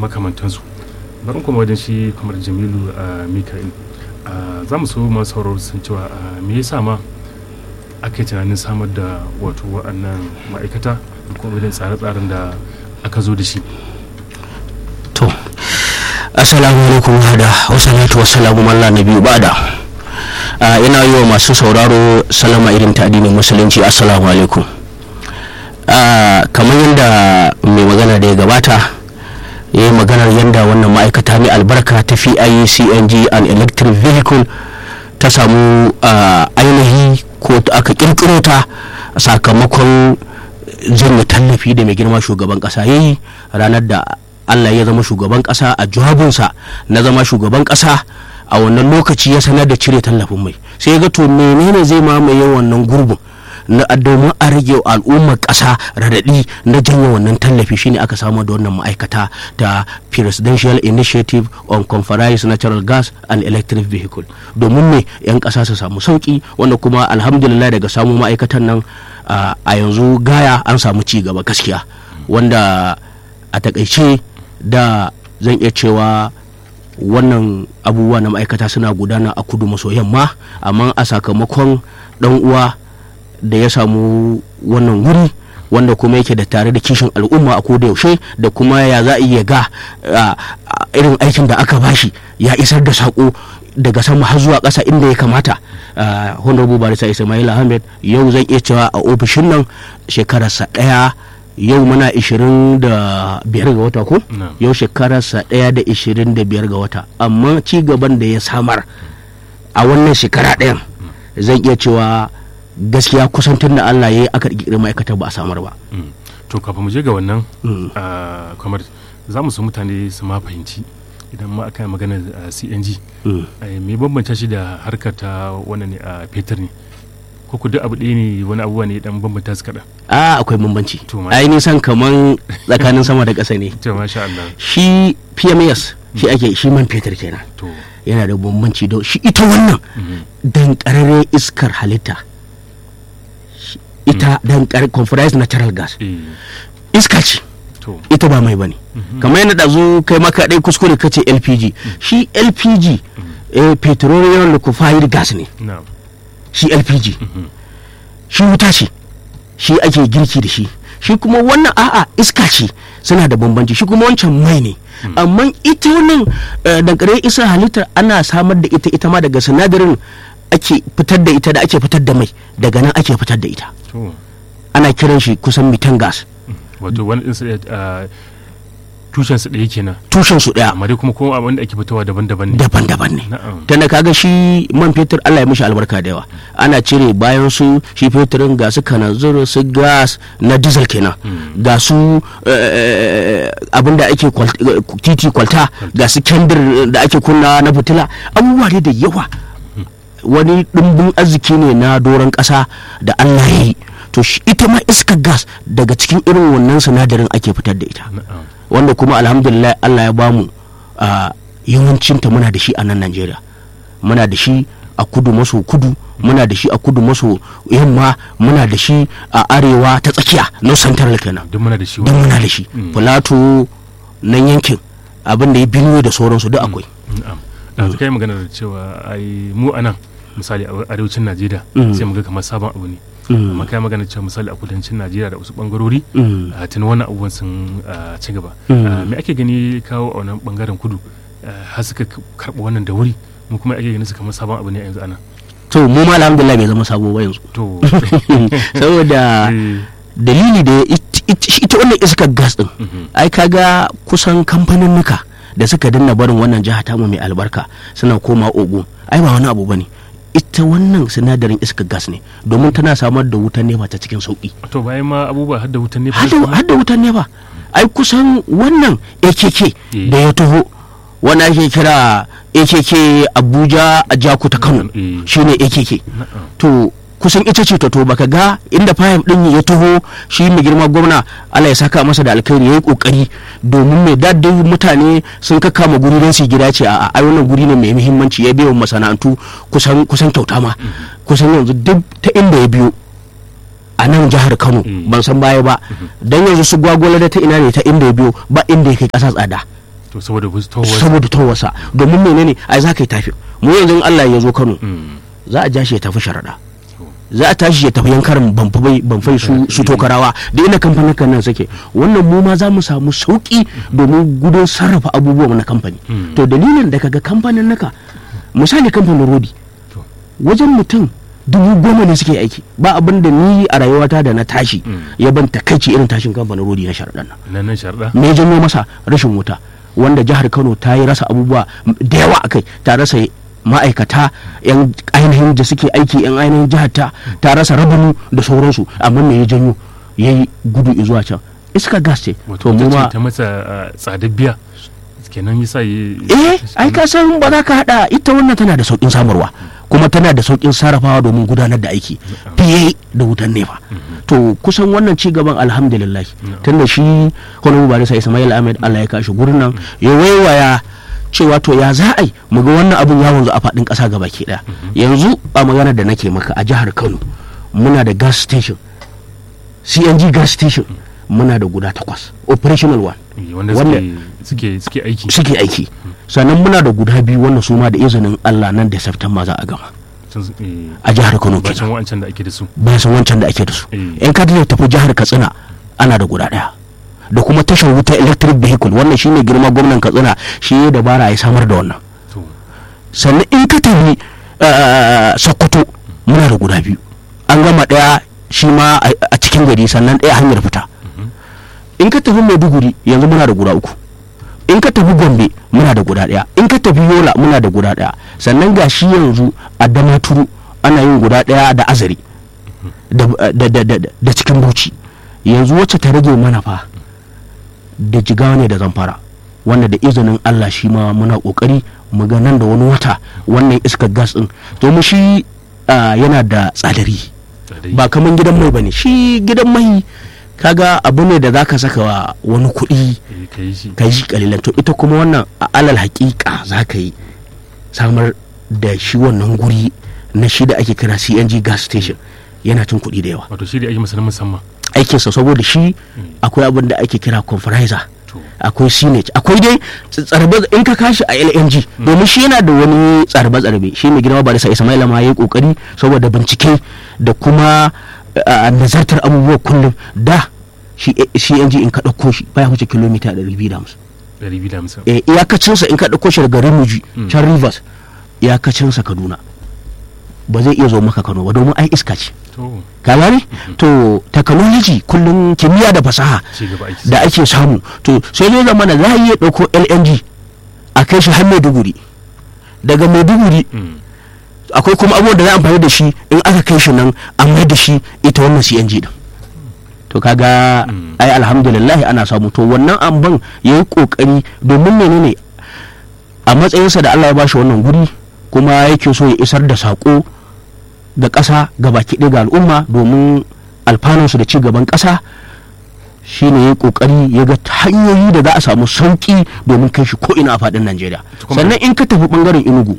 makamantansu bari kuma wajen shi kamar jamilu a mika'il za mu so masu sauraro sun cewa me yasa ma aka yi tunanin samar da wato wa'annan ma'aikata da kuma irin tsare-tsaren da aka zo da shi to assalamu alaikum hada wasalatu wasalamu malla na biyu bada ina yi wa masu sauraro salama irin ta addinin musulunci assalamu alaikum kamar yadda mai magana da ya gabata ya yi maganar yadda wannan ma'aikata mai albarka ta fi cng and electric vehicle ta samu ainihi ko aka kirkiro ta sakamakon janye tallafi da mai girma shugaban kasa ya yi ranar da allah ya zama shugaban kasa a jawabinsa na zama shugaban kasa a wannan lokaci ya sanar da cire tallafin mai sai ga to menene zai mamaye wannan gurbin na domin a rage al'ummar ƙasa radadi na janye wannan tallafi shine aka samu da wannan ma'aikata ta presidential initiative on conference natural gas and electric vehicle domin me 'yan ƙasa su samu sauki wanda kuma alhamdulillah daga samu ma'aikatan nan a yanzu gaya an samu ci gaba gaskiya wanda a takaice da zan iya cewa wannan abubuwa na ma'aikata suna gudana a kudu maso yamma amma a sakamakon dan uwa da ya samu wannan wuri wanda kuma yake da tare da kishin al'umma a koda yaushe da kuma ya za a iya ga irin aikin da aka bashi ya isar da sako daga sama har zuwa ƙasa inda ya kamata honorable barisa ismail ahmed yau zan iya cewa a ofishin nan shekararsa ɗaya yau muna 25 ga wata ko yau shekararsa ɗaya da 25 ga wata amma ci gaban da ya samar a wannan shekara ɗayan zan iya cewa gaskiya kusan tun da Allah ya yi aka ƙirƙiri ma'aikatar ba a samar ba. to kafin mu je ga wannan kamar za mu su mutane su ma fahimci idan ma aka yi magana cng me bambanta shi da harkar ta wannan ne a fetur ne ko ku duk abu ɗaya ne wani abubuwa ne dan bambanta su kaɗan. a akwai bambanci ai nisan kaman tsakanin sama da ƙasa ne to masha Allah shi pms shi ake shi man fetur kenan to yana da bambanci da shi ita wannan dan ƙararren iskar halitta ita dan compressed natural gas iska ce ita ba mai bane kamar yana da zo kai maka dai kuskure kace lpg shi lpg petroleum liquefied gas ne shi lpg shi wuta ce shi ake girki da shi shi kuma wannan a'a iska ce suna da bambanci shi kuma wancan mai ne amma ita wannan dankare isa halittar ana samar da ita ita ma daga sinadarin ake fitar da ita da ake fitar da mai daga nan ake fitar da ita ana kiran shi kusan mitan gas wato wani ɗin tushen su ɗaya kenan tushen su ɗaya amma dai kuma kuma abin da ake fitowa daban-daban ne daban-daban ne tunda kaga shi man fetur Allah ya mishi albarka da yawa ana cire bayan su shi fetirin ga su kananzir su gas na diesel kenan ga su abin da ake titi kwalta ga su kendir da ake kunna na fitila abubuwa dai da yawa wani ɗumbin arziki ne na doron ƙasa da Allah ya yi to ita ma iskar gas daga cikin irin wannan sinadarin ake fitar da ita wanda kuma alhamdulillah Allah ya bamu yawancinta muna da shi a nan Najeriya muna da shi a kudu maso kudu muna da shi a kudu maso yamma muna da shi a arewa ta tsakiya no central kenan duk muna da shi duk muna da shi plateau nan yankin abin da ya binuwe da sauransu duk akwai yanzu kai magana da cewa ai mu anan misali a arewacin najeriya sai mu ga kamar sabon abu ne amma kai magana cewa misali a kudancin najeriya da wasu bangarori tun wannan abubuwan sun ci gaba me ake gani kawo a wannan bangaren kudu har suka karɓa wannan da wuri mu kuma ake gani su kamar sabon abu ne a yanzu ana to mu ma alhamdulillah bai zama sabo ba yanzu to saboda dalili da ita wannan iskar gas din ai kaga kusan kamfanin nuka da suka dinna barin wannan jiha tamu mai albarka suna koma ogun ai ba wani abu bane ita wannan sinadarin iskar gas ne domin tana samar da wutan nefa ta cikin sauki to bayan ma abubuwa har da wutan nefa har da wutan nefa ai kusan wannan akk da ya taho wani ake kira akk abuja a jaku ta kano shine akk to kusan ita ce ta to baka ga inda fayim din ya taho shi mai girma gwamna Allah ya saka masa da alkhairi yayi kokari domin mai daddin mutane sun kakkama guri don su gida ce a ai wannan guri ne mai muhimmanci ya biyo masana'antu kusan kusan kyauta ma kusan yanzu duk ta inda ya biyo a nan jihar Kano ban san baya ba dan yanzu su gwagwala da ta ina ne ta inda ya biyo ba inda ya kai kasa tsada to saboda towar saboda towarsa domin menene ai za ka yi tafi mu yanzu in Allah ya zo Kano Mm. za a ja shi ya tafi sharaɗa To, za a tashi ya tafi yankarin banfai banfai su su tokarawa da ina kamfanin kan nan suke wannan mu ma za mu samu sauki domin gudun sarrafa abubuwa na kamfani Mm. to dalilin da kaga kamfanin naka misali kamfanin rodi to wajen mutum dubu goma ne suke aiki ba abin da ni a rayuwata da na tashi Mm. ya ban takaici irin tashin kamfanin rodi na sharaɗan nan nan nan sharda me ya janyo masa rashin wuta wanda jihar kano ta yi rasa abubuwa da yawa a kai ta rasa ma'aikata yan ainihin da suke aiki yan ainihin jihar ta ta rasa rabanu da sauransu amma me ya janyo ya yi gudu zuwa can iska gas ce wato to mu ta ma ce ta masa ah, tsadar biya kenan yasa yi eh ai ka san ba za ka hada ita wannan tana da saukin samarwa kuma tana da saukin sarrafawa domin gudanar da aiki fiye da wutan nefa to kusan wannan ci gaban alhamdulillah tunda shi honorable barisa ismail ahmed allah ya kashi gurin nan ya waiwaya cewa to ya za a yi mu ga wannan abun ya wanzu a faɗin ƙasa gaba ke ɗaya yanzu a magana da nake maka a jihar kano muna da gas station cng gas station muna da guda takwas operational one Eh, wanda wanda- suke suke suke aiki suke aiki sannan muna da guda biyu wannan su ma da izinin Allah nan da September za a gama Tun- eh, a jihar Kano bacin kenan wa'ancan da ake da su bayan san wancan da ake da su Eh. in ka tafi jihar Katsina ana da guda daya da kuma tashar wuta electric vehicle wannan shine girma gwamnan Katsina shi ya dabara ya samar da wannan to sannan in ka tafi uh, Sokoto muna da guda biyu an gama daya shi ma a a cikin gari sannan daya hanyar fita in ka tafi Maiduguri yanzu muna da guda uku in ka tafi Gombe muna da guda daya in ka tafi Yola muna da guda daya sannan ga shi yanzu a Damaturu ana yin guda daya da Azari da, da, da, da, da cikin Bauchi yanzu wacce ta rage mana fa da jigawa ne da zamfara wanda da izinin Allah shi ma muna kokari mu ga nan da wani wata wannan iskar gas din domin shi ah, yana da tsadari tsadai ba kaman gidan mai bane shi gidan mai kaga abu ne da zaka saka wa wani kuɗi eh, ka yi shi ka yi shi kalilan to ita kuma wannan a alal haƙiƙa za ka yi samar da shi wannan guri na shi da ake kira CNG gas station yana cin kuɗi da yawa wato shi da ake masa na musamman aikinsa saboda shi akwai abin da ake kira conferencer to akwai sinage akwai dai tsarbe in ka kashi a LNG domin shi yana da wani tsarbe tsarbe shi mai girma barisa Ismaila ma yayi kokari saboda bincike da kuma a, nazartar abubuwa kullum da shi CNG in ka dauko shi baya wuce kilomita 250 ɗari biyu da hamsin eh iyakacinsa in ka dauko shi daga Rimuji can Rivers iyakacinsa Kaduna ba zai iya zo maka Kano ba domin ai iska ce to ka gane to technology kullum kimiyya da fasaha ci gaba aiki da ake samu to sai zai zama na za a iya ɗauko lng a kai shi har maiduguri daga maiduguri Mm. akwai kuma abubuwan da za a amfani da shi in aka kai shi nan an mai da shi ita wannan cng din to kaga Mm. ai alhamdulillah ana samu to wannan amban ya yi kokari domin menene a matsayinsa da allah ya bashi wannan guri kuma yake so ya isar da sako ga ƙasa ga baki ɗaya ga al'umma domin alfanunsu da ci gaban ƙasa shi ne ya kokari ya ga hanyoyi da za a samu sauki domin kai shi ko'ina a faɗin najeriya To kuma- sannan in ka tafi ɓangaren inugu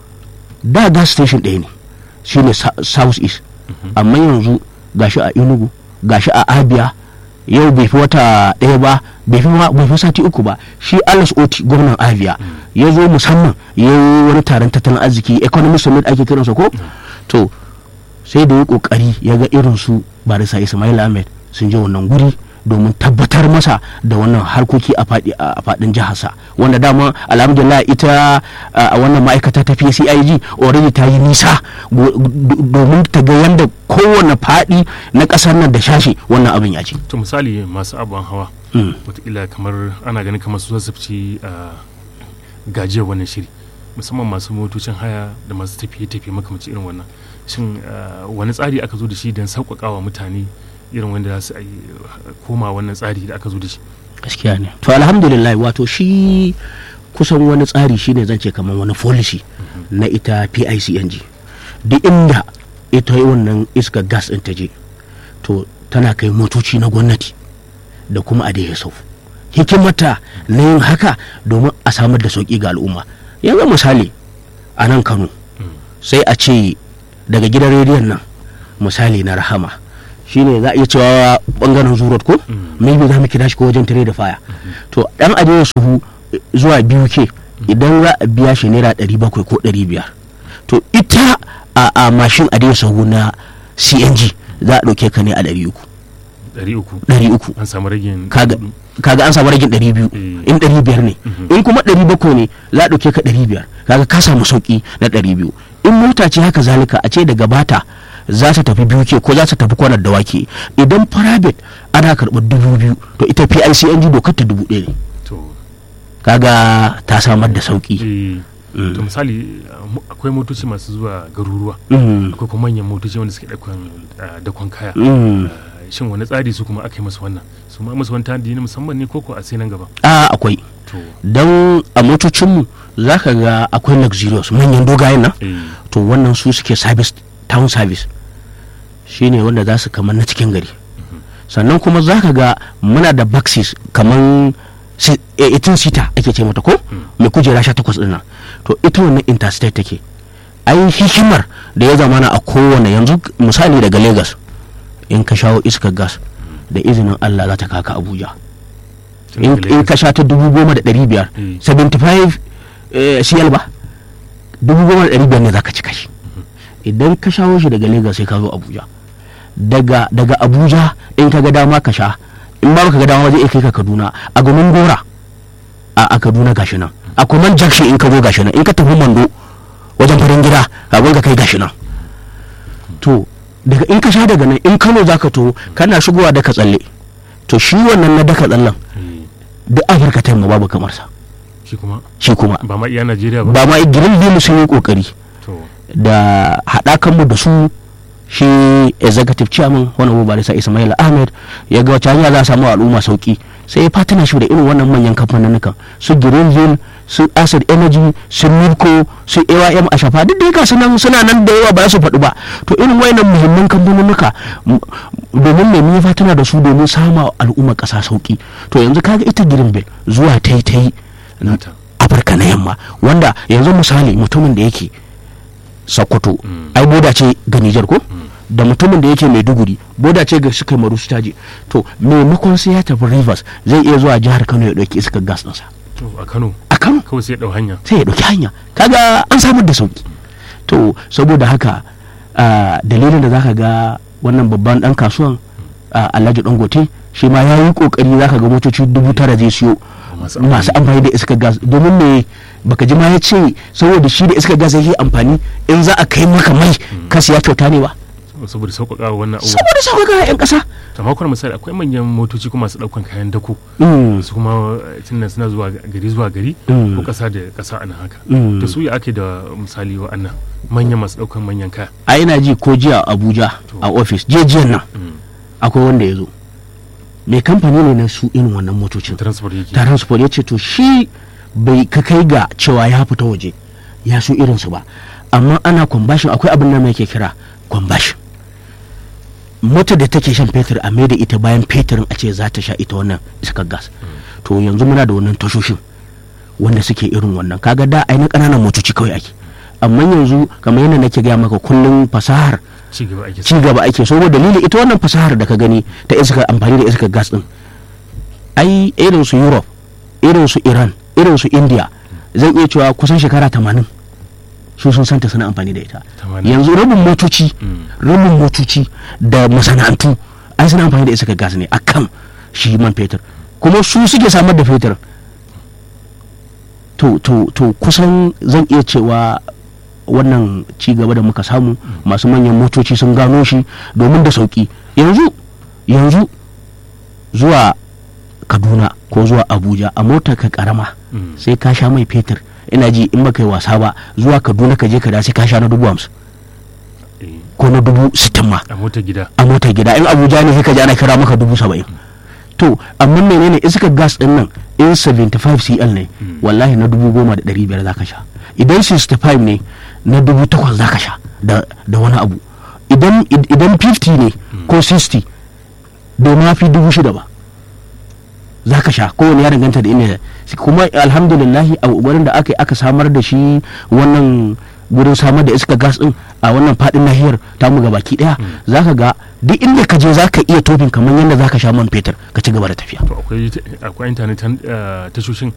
da gas station ɗaya ne shi ne south east amma yanzu gashi a inugu gashi a abia yau bai fi wata ɗaya ba bai fi ma- bai fi sati uku ba shi alice oti gwamnan abia ya zo musamman ya yi wani taron tattalin arziki economic summit ake kiransa ko to sai da ya kokari ya ga irin su barisa ismail ahmed sun je wannan guri domin tabbatar masa da wannan harkoki a faɗi a faɗin jiharsa wanda dama alhamdulillah ita a wannan ma'aikata ta PCIG already ta yi nisa go- do- domin ta ga yanda kowane faɗi na ƙasar nan da shashi wannan abin ya ce to misali masu abin hawa Mm. wataƙila kamar ana ganin kamar su zazzabci a gajiyar wannan shiri musamman masu motocin haya da masu tafiye-tafiye makamanci irin wannan shin ah, wani tsari aka zo da shi don sauƙaƙa wa mutane irin wanda za su yi koma wannan tsari da aka zo da shi gaskiya ne to alhamdulillah wato shi kusan wani tsari shine zan ce kamar wani policy na ita PICNG duk inda ita yi wannan iska gas ɗin ta je to tana kai motoci na gwamnati da kuma a da sau hikimata na yin haka domin a samar da sauƙi ga al'umma yanzu misali a nan kano sai a ce daga gidan rediyon nan misali na rahama shine za a iya cewa bangaren zurot ko maybe za mu kira shi ko wajen tare da faya to dan ajiye suhu zuwa biyu ke idan za a biya shi naira ɗari bakwai ko ɗari biyar to ita a, a mashin a dai sahu na cng za a ɗauke ka ne a ɗari uku ɗari uku ɗari uku an samu ragin kaga kaga an samu ragin ɗari biyu Eh. in ɗari biyar ne Mhm. in kuma ɗari bakwai ne za a ɗauke ka ɗari biyar kaga ka samu sauƙi na ɗari biyu in mota ce haka zalika a ce daga bata za ta tafi biyu ke ko za ta tafi kwanar da wake idan private ana karɓar dubu biyu to ita PICNG dokar ta dubu ɗaya ne to kaga ta samar da sauƙi eh, Mm. to misali uh, mo- akwai motoci masu zuwa garuruwa Mm. akwai kuma manyan motoci wanda suke dakon uh, dakon kaya Mm. Uh, shin wani tsari su kuma aka yi musu wannan su ma musu wani tanadi na musamman ne koko a sai nan gaba a akwai to don a motocinmu za ka ga akwai luxurious manyan dogayen nan eh, to wannan su suke service town service shine wanda za su kamar na cikin gari sannan kuma za ka ga muna da boxes kamar 18 sita ake ce mata ko mai kujera 18 din nan to ita wannan interstate take ai hikimar da ya zamana a kowane yanzu misali daga lagos in ka shawo iskar gas da izinin allah za ta kaka abuja tun in daga in ka sha ta dubu goma da ɗari biyar Mm. 75 eh, cl ba dubu goma da ɗari biyar ne za ka cika shi idan ka shawo shi daga lagos sai ka zo abuja daga daga abuja in ka ga dama ka sha in ba ka ga dama zai iya kai ka kaduna a gumin gora a, a kaduna gashi nan a kuma junction in ka zo gashi nan in ka tafi mando wajen farin gida abin ka kai gashi nan to daga in ka sha daga nan in kano za ka to kana shigowa daka tsalle to shi wannan na daka tsallen eh, duk afirka ta yamma babu kamar sa shi kuma shi kuma ba ma iya najeriya ba ba ma girin biyu sun yi kokari to da haɗakanmu da su shi executive chairman wani abu barisa ismail ahmed ya ga wacce hanya za a samu al'umma sauki sai ya fatina shi da irin wannan manyan kamfanin su greenville su acid energy su milko su aym a shafa duk da yaka suna suna nan da yawa ba su faɗi ba to irin wayannan muhimman kamfanin domin mai mun fatina da su domin sama al'umma ƙasa sauki to yanzu kaga ita greenville zuwa ta yi ta yi nata afirka na yamma wanda yanzu misali mutumin da yake sokoto Mm. ai boda ce ga nijar ko da mutumin da yake maiduguri boda ce ga suka maru su taji to maimakon sai ya tafi rivers zai iya zuwa jihar kano ya ɗauki iskar gas ɗinsa to a kano a kano kawai sai ya dau hanya sai ya ɗauki hanya kaga an samar da sauki to saboda haka ah, dalilin da zaka ga wannan babban ɗan kasuwan ah, alhaji dangote shi ma ya yi kokari zaka ga motoci dubu tara zai siyo masu masu amfani da iskar gas domin me baka ji ma ya ce saboda shi da iskar gas yake amfani in za a kai maka mai ka siya kyauta ne ba saboda sauƙaƙa wa wannan abubuwa saboda sauka ga 'yan ƙasa to makon misali akwai manyan motoci kuma masu ɗaukan kayan dako Mm, su kuma tunan suna zuwa gari zuwa gari Mm. ko ƙasa da ƙasa a nan haka Mm. da su ya ake da misali wa'annan manyan masu ɗaukan manyan kaya a ina ji ko jiya a abuja a ofis jiyan nan Mm. akwai wanda ya zo mai kamfani ne na su irin wannan motocin transport yake transport ya ce to shi bai ka kai ga cewa ya fita waje ya so irinsu ba amma ana kwambashin akwai abin da mai ke kira kwambashin motar da take shan fetur a mai da ita bayan fetirin a ce za ta sha ita wannan iskar gas to yanzu muna da wannan tashoshin wanda suke irin wannan kaga da ai na ƙananan motoci kawai ake amma yanzu kamar yadda nake gaya maka kullum fasahar ci gaba ake ci gaba ake so dalili ita wannan fasahar da ka gani ta iska amfani da iskar gas din ai irin su europe irin su iran irin su india zan iya cewa kusan shekara 80 su sun santa suna amfani da ita 80. yanzu rabin motoci Mm. rabin motoci da masana'antu ai suna amfani da iskar gas ne akan shi man fetur kuma su suke samar da fetur to to to kusan zan iya cewa wannan ci gaba da muka samu masu manyan motoci sun gano shi domin da sauki yanzu yanzu zuwa kaduna ko zuwa abuja a motar ka karama Mm. sai ka sha mai fetur ina ji in baka yi wasa ba zuwa kaduna ka je ka da sai ka sha na dubu hamsin Eh, ko na dubu sittin ma a motar gida a motar gida in abuja ne sai ka ji ana kira maka dubu saba'in to amma menene iskar gas din nan in 75 cl ne Mm. wallahi na dubu goma da ɗari biyar za ka sha idan 65 ne na dubu takwas za ka sha da da wani abu idan idan 50 ne ko 60 bai ma fi dubu shida ba za ka sha kowane ya danganta da inda kuma alhamdulillahi a wurin da aka yi aka samar da shi wannan gurin samar da iska gas din a wannan fadin nahiyar tamu ga baki daya za ka ga duk inda ka je za ka iya tofin kamar yadda za ka sha man fetur ka ci gaba da tafiya to akwai akwai internet tan- eh, tashoshin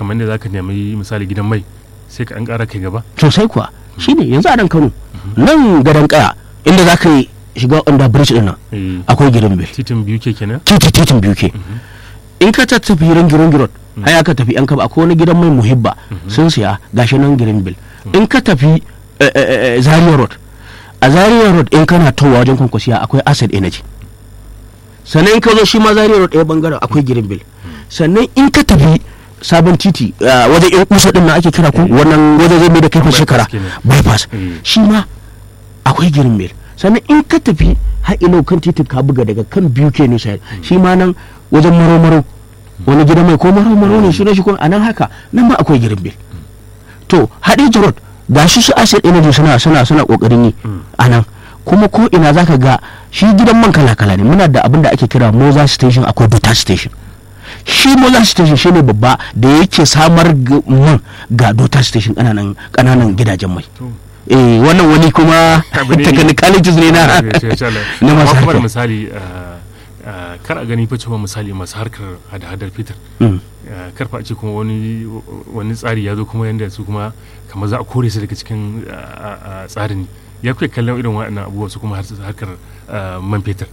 kamar da zaka nemi misali gidan mai sai ka an ƙara kai gaba sosai kuwa shine yanzu a nan kano nan gadon kaya inda za ka yi shiga under bridge din nan Eh, akwai girin bil titin biyu ke kenan titi titin biyu ke in ka tattafi ringi ringi road haya ka tafi yan kaba akwai wani gidan mai muhibba sun siya gashi nan girin bil in ka tafi eh, eh, eh, zaria road a zaria road in kana towa wajen kwankwasiya akwai acid energy sannan in ka zo shi ma zaria road ɗaya bangaren akwai girin bil sannan in ka tafi sabon titi ah, wajen yan kusa din nan ake kira ko wannan wajen zai mai da kai Bypass shekara kenan. bypass Eh. shi ma akwai girin mil sannan in ka tafi har ilo kan titin ka buga daga kan biyu ke nisa shi ma nan wajen maro-maro wani gidan mai ko maro-maro ne shi ne shi ko a nan haka nan ma akwai girin mil to hadija road ga shi su acid energy suna suna suna kokarin yi a nan kuma ko ina zaka ga shi gidan man kala-kala ne muna da abin da ake kira moza station akwai dota station shi moza station shine babba da yake samar ga- man ga dota station kananan kananan gidajen mai to eh wannan wani kuma Abu ne- technicalities ne na Eh, insha Allah. na masu Amma kuma da harkar misali ah, ah, kar a gani fa cewa misali masu harkar hada-hadar fitar Mm. ah, kar fa a ce kuma wani wani tsari ya zo kuma yanda su kuma kamar za a kore su daga cikin ah, ah, tsarin ya kuke kallon irin waɗannan abubuwa su kuma har- harkar ah, man fetur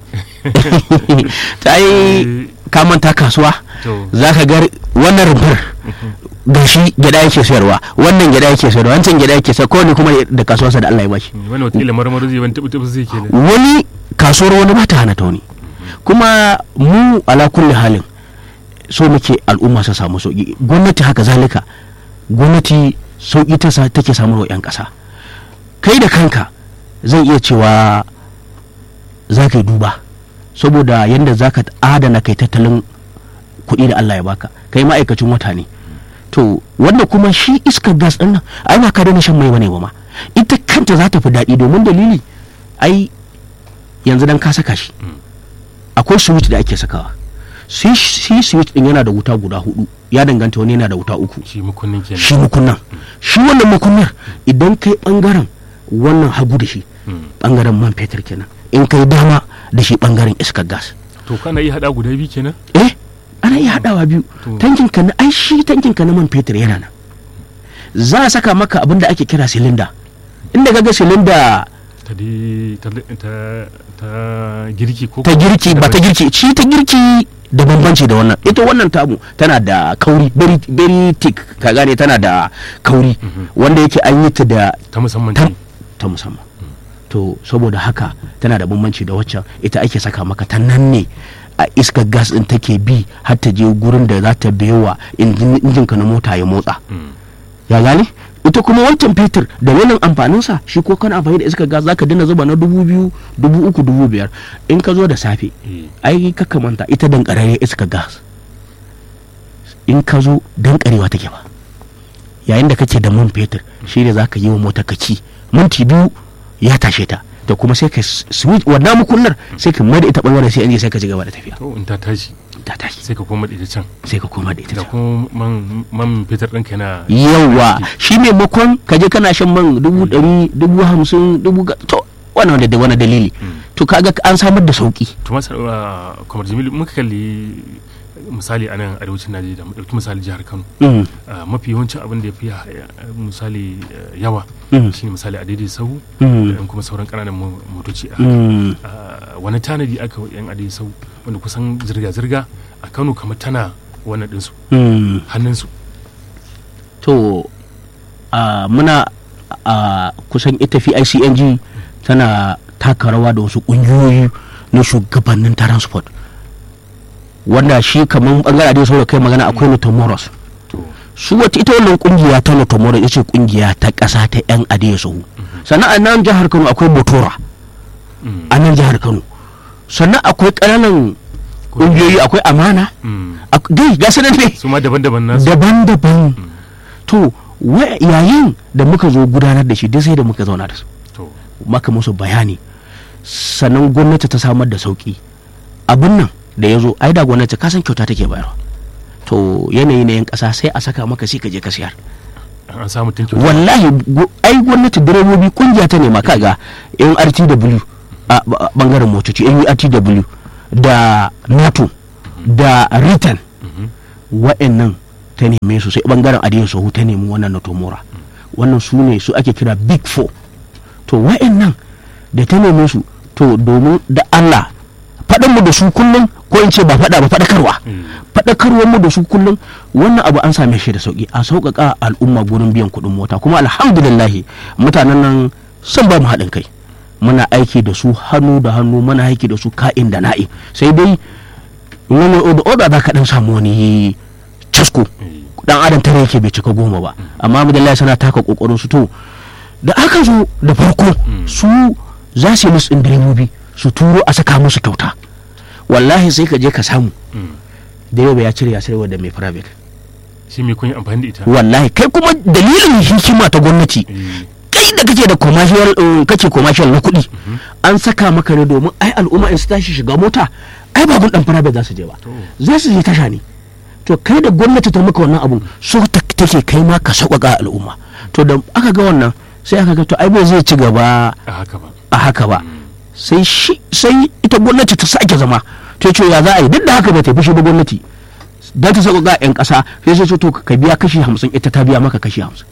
ta yi ka manta kasuwa to za ka ga wannan rumfar gashi gyada yake sayarwa wannan gyada yake sayarwa wancan gyada yake sayarwa kowane kuma da kasuwarsa da Allah ya bashi wani wataƙila marmaru zai wani taɓa zai ke nan wani kasuwar wani ba ta hana ta wani kuma mu ala kulli halin so muke al'umma su samu sauki gwamnati haka zalika gwamnati sauki ta sa take samu wa 'yan ƙasa kai da kanka zan iya cewa za ka yi duba saboda yadda za ka adana kai tattalin kuɗi da Allah ya baka kai ma'aikacin wata ne to wanda kuma shi iskar gas ɗin nan ai ba ka daina shan mai bane ba ma ita kanta za ta fi daɗi domin dalili ai yanzu dan ka saka shi akwai switch da ake sakawa shi shi switch din yana da wuta guda hudu ya danganta wani yana da wuta uku shi mukunnin kenan shi mukunnan shi wannan mukunnar idan kai bangaren wannan hagu da shi Mm. bangaren man fetur kenan in kai dama da shi bangaren iskar gas to kana iya hada guda biyu kenan eh ana iya hadawa biyu To. tankin ka na ai shi tankin ka na man fetur yana nan za a saka maka abin da ake kira silinda inda kaga silinda ta dai ta ta ta girki ko ta girki ba ta girki shi ta girki da bambanci da wannan ita wannan tamu tana da kauri very very thick ka gane tana da kauri wanda yake an yi ta da ta musamman ta, ce ta musamman to saboda haka tana da bambanci da waccan ita ake saka maka ta nan ne a iskar gas din take bi har ta je gurin da za ta bewa injin injin ka na mota ya motsa Mm. ya gane ita kuma wancan fetur da wannan amfaninsa shi ko kana amfani da iskar gas zaka dina zuba na dubu biyu dubu uku dubu biyar in ka zo da safe Eh. ai ka manta ita dankararren iskar gas in ka zo dankarewa take ba yayin da kake da man fetur shi ne za ka yi wa mota kaki minti biyu ya tashe ta da kuma sai ka switch wannan mukunnar sai ka mada ita bangaren sai an je sai ka ci gaba da tafiya to in ta tashi ta tashi sai ka koma da ita can sai ka koma da ita da can. kuma man man fetur ɗinka yana yawa shi maimakon ka je kana shan man dubu ɗari dubu hamsin dubu ga- to wannan da wani dalili to kaga an samar da sauki to masar kamar jamilu muka kalli misali a nan arewacin najeriya mu ɗauki misali jihar kano Mm, Ah, mafi yawancin abin da ya fi ah, misali ah, yawa Mm. shine misali a daidai sahu Mm. da kuma sauran ƙananan mo- motoci a mm, Ah, wani tanadi aka wa yan adai sau wanda kusan zirga-zirga a kano kamar tana wannan ɗinsu mm. hannunsu to a muna a kusan ita ficng tana taka rawa da wasu ƙungiyoyi na shugabannin transport wanda shi kamar bangare da saboda kai magana akwai notomoros to su wata ita wannan kungiya ta notomoros ita ce kungiya ta ƙasa ta yan adiya sahu sannan a nan jihar kano akwai motora mm, a nan jihar kano sannan akwai ƙananan kungiyoyi akwai amana mm. ak- dai ga su nan ne su ma daban-daban nasu daban-daban to wa- yayin da muka zo gudanar da shi duk sai da muka zauna da su to maka musu bayani sannan gwamnati ta samar da sauki abin nan da ya zo ai da gwamnati ka san kyauta take bayarwa to yanayi na yan kasa sai a saka maka sai ka je ka siyar an samu tun kyauta wallahi gu- ai gwamnati direbobi kungiya ta nema kaga yan rtw a ba- bangaren motoci yan urtw da nato da ritan Mhm. wa'annan ta neme su sai bangaren adiyan sahu ta nemi wannan na tomora wannan su ne su ake kira big four to wa'annan da ta neme su to domin da Allah faɗin mu da su kullum ko in ce ba faɗa ba faɗakarwa faɗakarwar mu da su kullum wannan abu an same shi da sauki a sauƙaƙa al'umma gurin biyan kuɗin mota kuma alhamdulillah mutanen nan sun ba mu haɗin kai muna aiki da su hannu da hannu muna aiki da su ka'in da na'i sai dai wani oda oda za ka ɗan samu wani casko dan adam tare yake bai cika goma ba amma alhamdulillah suna taka kokarin su to da aka zo da farko su za su yi musu direbobi su turo a saka musu kyauta wallahi sai ka je ka samu direba ya cire ya sayarwa da mai private shi me kun yi amfani da ita wallahi kai kuma dalilin hikima ta gwamnati kai da kake da commercial uh, kake commercial na kuɗi an saka maka ne domin ai al'umma in su tashi shiga mota ai ba gun dan private za su je ba To. za su je tasha ne to kai da gwamnati ta maka wannan abun so ta- take kai ma ka sauƙaƙa al'umma to da aka ga wannan sai aka ga to ai bai zai ci gaba a haka ba a haka ba sai shi sai ita gwamnati ta sake zama ta ce ya za a yi duk da haka ba ta fushi ba gwamnati don ta sauƙaƙa 'yan ƙasa sai sai ce to ka biya kashi hamsin ita ta biya maka kashi hamsin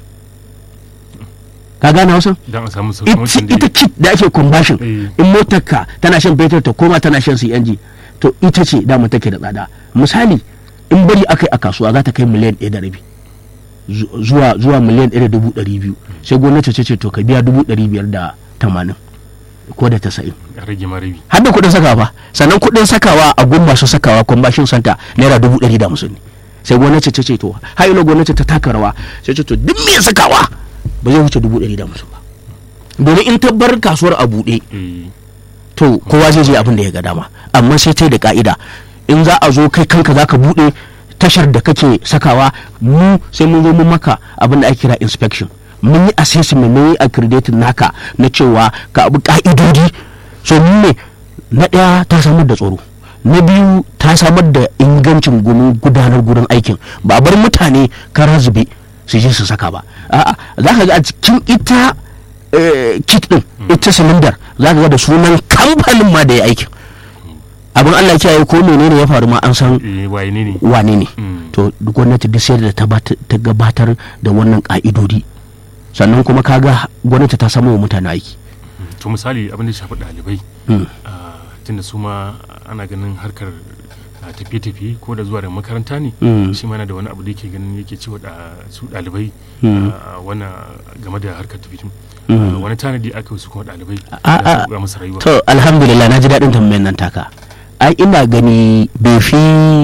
ka gane hausa dan a samu ita sauƙin ita kit da ake combustion Eh. in motar ka tana shan fetur ta koma tana shan CNG to ita ce dama take da tsada misali in bari aka yi a kasuwa za ta kai miliyan ɗaya da rabi Zu- zuwa zuwa miliyan ɗaya da dubu ɗari biyu sai gwamnati ce ce to ka biya dubu ɗari biyar da tamanin ko da tasa'in a rage ma rabi har da kuɗin sakawa ba sannan kuɗin sakawa a gun masu sakawa combustion center naira dubu ɗari da hamsin ne sai gwamnati ta ce to har ina gwamnati ta taka rawa sai ce to duk mai sakawa ba zai wuce dubu ɗari da hamsin ba domin in ta bar kasuwar a buɗe eh to kowa zai je abin da ya ga dama amma sai ta yi da ka'ida in za a zo kai kanka za ka buɗe tashar da kake sakawa mu sai mun zo mun maka abin da ake kira inspection mun yi assessment mun yi accredited naka na cewa ka abu ka'idodi so mun ne na ɗaya ta samar da tsaro na biyu ta samar da ingancin gumin gudanar gurin aikin ba a bar mutane kara zube su je su saka ba a'a za ka ga a cikin ita eh, kit din ita silindar za ka ga da sunan kamfanin ma da ya aikin abin Allah ya kiyaye ko menene ya faru ma an san eh waye ne ne wane ne Mm. to gwamnati duk sai da ta bata- ta gabatar da wannan ka'idodi sannan kuma kaga gwamnati ta samu wa mutane aiki to misali abin da ya shafi ɗalibai Mm. ah, tunda su ma ana ganin harkar ah, tafiye-tafiye ko da zuwa da makaranta ne Mm. shi ma yana da wani abu da yake ganin yake cewa da su ɗalibai Mm. ah, wannan game da harkar tafiye Mm. wani tanadi aka yi su kuma ɗalibai A- da a- su ga musu rayuwa to alhamdulillah na ji daɗin tambayan nan taka ai ina gani bai fi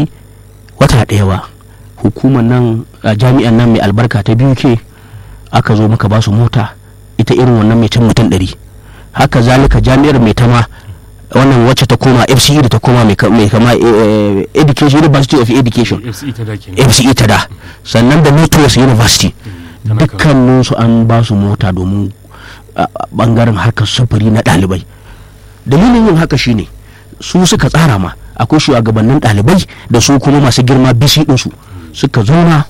wata ɗaya ba hukumar nan a jami'an nan mai albarka ta biyu ke aka zo muka ba su mota ita irin wannan mai cin mutum ɗari haka zalika jami'ar mai tama wannan wacce ta koma fce da ta koma mai ka- mai kama eh, education university of education fce ta da ke fce ta da sannan da northwest university tana kawo. dukkaninsu an ba su mota domin a- a bangaren harkar sufuri na ɗalibai dalilin yin haka shine su suka tsara ma akwai shugabannin ɗalibai da su kuma masu girma bisi ɗinsu suka zauna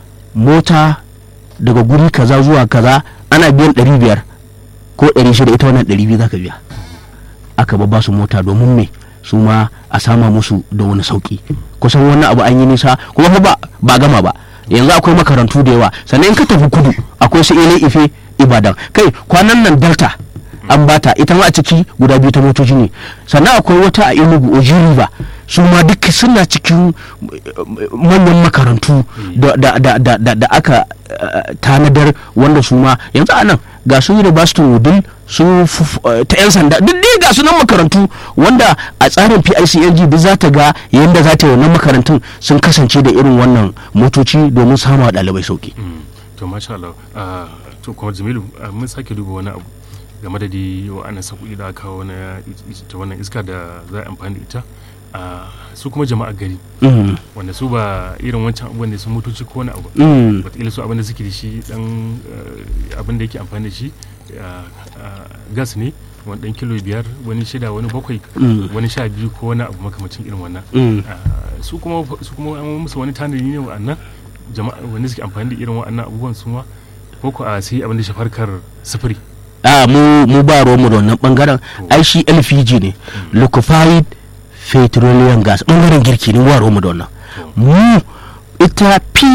mota daga guri kaza zuwa kaza ana biyan ɗari biyar ko ɗari shida ita wannan ɗari biyu za ka biya aka ba su mota domin me su ma a sama musu da wani sauki kusan wannan abu an yi nisa kuma fa ba ba gama ba yanzu akwai makarantu da yawa sannan in ka tafi kudu akwai su ile ife ibadan kai kwanan nan delta an bata ita ma a ciki guda biyu ta motoci ne sannan akwai wata a enugu oji river su ma duk suna cikin eh, manyan makarantu da, da, da, da, da, da aka eh, tanadar wanda su ma yanzu a nan ga su university wudil su f- eh, ta 'yan sanda duk dai ga su nan makarantu wanda a tsarin PICNG duk za ta ga yadda za ta yi wannan makarantun sun kasance da irin wannan motoci domin samu wa ɗalibai sauki. Mm. to masha Allah ah, to kuma Jamilu ah, mun sake duba wani abu game da dai wa'annan sakuɗi da aka kawo na i- ta wannan iska da za a amfani da ita ah, su kuma jama'a gari Mm, wanda su ba irin wancan abubuwan da sun motoci ko wani abu mm, wataƙila su abin da suke da shi dan eh, abin da yake amfani da shi ah, ah, gas ne wani dan kilo biyar wani shida wani bakwai mm, wani sha biyu ko wani abu makamacin irin wannan mm. Ah, su kuma su kuma an musu wani tanadi ne wa'annan jama'a wanda suke amfani da irin wa'annan abubuwan su ma ko ko a sai abin da shafar kar sufuri a mu mu ba ruwanmu da wannan bangaren ai shi LPG ne liquefied petroleum gas bangaren girki ne ba ruwanmu da wannan mu ita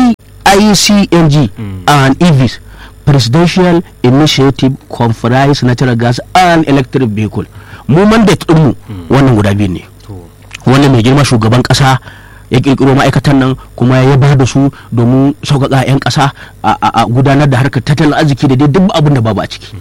PICNG Mm. and EVs Presidential Initiative Conference Natural Gas and Electric Vehicle mu mandate ɗinmu wannan guda biyu ne to wannan mai girma shugaban kasa ya kirkiro ma'aikatan nan kuma ya ba da su domin sauƙaƙa 'yan ƙasa a- a a gudanar da harkar tattalin arziki da dai duk abin da babu a ciki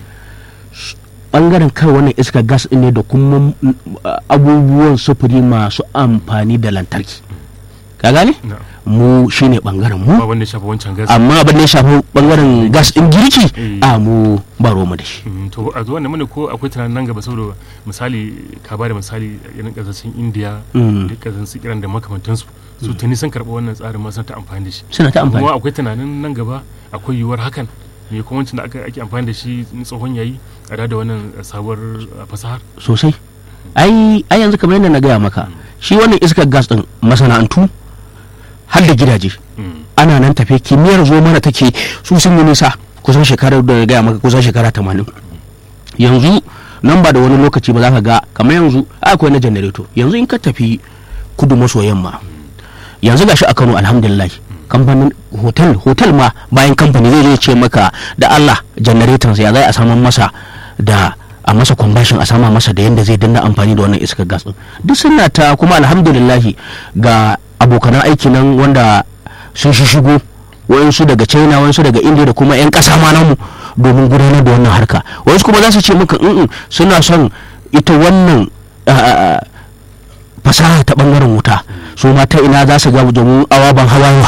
bangaren kai wannan iskar gas ɗin ne da kuma mm, abubuwan sufuri masu amfani da lantarki ka gane na mu shine bangaren mu ba wanda ya shafa wancan gas amma abin da ya shafi bangaren gas ɗin girki Eh. a mu ba mu da shi Mm, to a zuwa mana ko akwai tunanin nan gaba saboda misali ka ba da misali irin kasashen indiya Mm. da kasashen iran da makamantansu su tuni sun karɓi wannan tsarin ma suna ta amfani da shi suna ta amfani kuma akwai tunanin nan gaba akwai yiwuwar hakan me kuma wancan da aka ake amfani da shi na tsohon yayi a da wannan sabuwar uh, fasahar sosai ai ai yanzu kamar yadda na gaya maka shi wannan iskar gas din masana'antu har da gidaje Mm, ana nan tafe kimiyyar zo mana take su sun yi nisa kusan shekarar da na gaya maka kusan shekara tamanin yanzu nan ba da wani lokaci ba za ka ga kamar yanzu ai akwai na janareto yanzu in ka tafi kudu maso yamma yanzu gashi a Kano alhamdulillah kamfanin hotel hotel ma bayan kamfani zai zo ya ce maka da Allah janareton ya zai a saman masa da a masa kwambashin a sama masa da yadda zai danna amfani da wannan iskar gas din duk suna ta kuma alhamdulillah ga abokanan aiki nan wanda sun shi shigo wayansu daga china wayansu daga india da kuma 'yan ƙasa ma namu domin gudanar da wannan harka wayansu kuma za su ce maka "Mm-mm, suna son ita wannan ah, fasaha ta bangaren wuta su ma ta ina za su ga domin awaban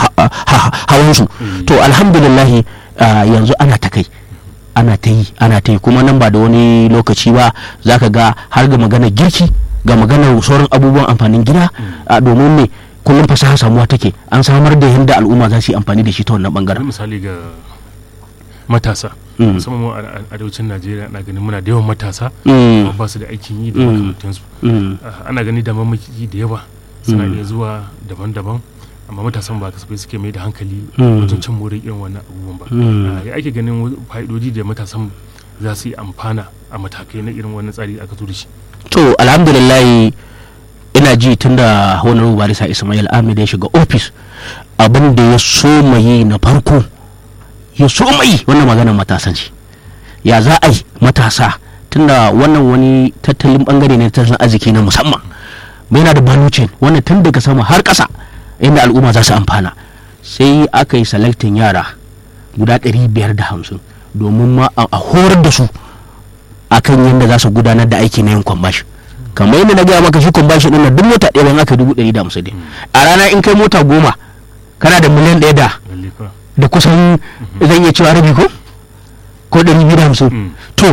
hawansu to alhamdulillah ah, yanzu ana ta kai ana ta yi ana ta yi kuma nan ba da wani lokaci ba za ka ga har ga maganar girki ga maganar sauran abubuwan amfanin gida ah, domin ne kullum fasaha samuwa take an samar da yadda al'umma za su yi amfani da shi ta wannan wani bangaren misali ga matasa Mm. musamman mu a a- arewacin najeriya na ganin muna da yawan matasa Mm, kuma ba su da aikin yi da Mm. makamantansu mm, Ah, ana gani da mamaki da yawa suna Mm. iya zuwa daban-daban amma matasan ba kasafai suke mai da hankali Mm. wajen cin more irin wannan abubuwan ba Mm. Ah, ya ake ganin wa- fa'idodi da matasan za su yi amfana a matakai na irin wannan tsari da aka zo da shi to alhamdulillah ina ji tun da honorable barisa ismail ahmed ya shiga ofis abin da ya so yi na farko ya so yi wannan maganar matasan shi ya za a yi matasa tunda wannan wani tattalin bangare ne na tattalin arziki na musamman mai yana da balucin wannan tun daga sama har ƙasa inda al'umma za su amfana sai aka yi selectin yara guda 550 domin ma a a horar da su akan yadda za su gudanar da aiki na yin kwambashi kamar yadda na gaya maka shi kwambashi ɗin nan duk mota ɗaya ban aka dubu ɗari da hamsin ne a rana in kai mota goma kana da miliyan ɗaya da lalle fa da kusan zan iya cewa rabi ko ko ɗari biyu da hamsin Mm. to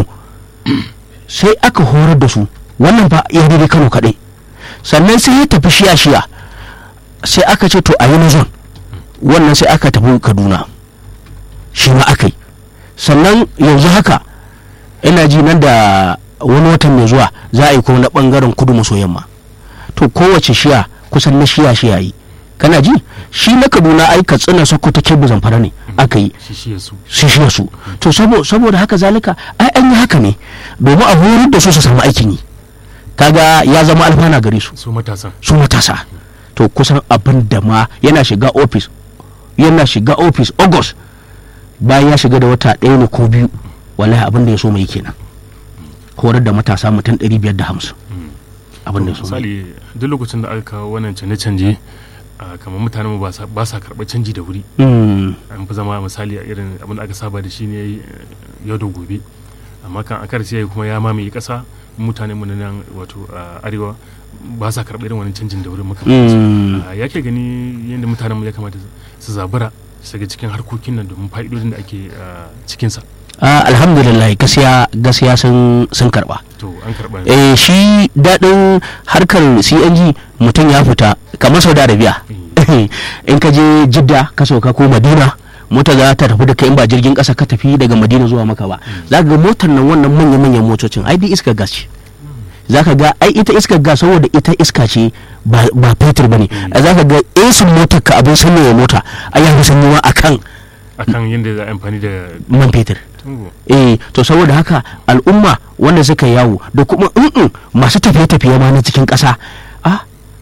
sai aka horar da su wannan fa ya daidai kano kaɗai sannan sai ya tafi shiya shiya sai aka ce to a yi na zon wannan sai aka tafi kaduna shi ma aka yi sannan yanzu haka ina ji nan da wani watan mai zuwa za a yi kuma na bangaren kudu maso yamma to kowace shiya kusan na shiya shiya yi kana ji shi na kaduna ai katsina sokoto kebbi zamfara ne aka yi shi shi ya su su shi su to sabo- saboda haka zalika ai an yi haka ne domin a horar da su su samu aikin yi kaga ya zama alfana gare su su matasan su matasa to kusan abin da ma yana shiga ofis yana shiga ofis august bayan ya shiga da wata ɗaya ne ko biyu wallahi abin da ya so mai kenan horar da matasa mutum 550 abin da ya so mai misali duk lokacin da aka kawo wannan canje-canje ah, kamar mutanen mu ba sa- ba sa karɓar canji da wuri Mm, an fi zama misali a irin abin da aka saba da shi ne eh, yau da gobe amma kan a karshe kuma ya mamaye ƙasa mutane mu na nan wato a arewa ba sa karɓar irin wani canjin da wuri muka mm. ya ke gani yadda mutanen mu ya kamata su zabura su shiga cikin harkokin nan domin fa'idodin da ake ah, cikinsa Ah, alhamdulillah gaskiya gaskiya sun sun karba to an karɓa eh shi daɗin harkar cng mutum ya fita kamar saudi arabia in ka je jidda ka sauka ko madina mota za ta tafi da kai in ba jirgin ƙasa ka tafi daga madina zuwa maka ba za ka ga motar nan wannan manya-manyan motocin ai dai iskar gas ce za ka ga ai ita iskar gas saboda ita iska ce ba ba fetur ba ne za ka ga esin motar ka abin sanyaya mota ai ya fi sanyewa akan akan yadda za a amfani da man fetur tungo eh to saboda haka al'umma wanda suka yawo da kuma in masu tafiye-tafiye ma na cikin ƙasa ah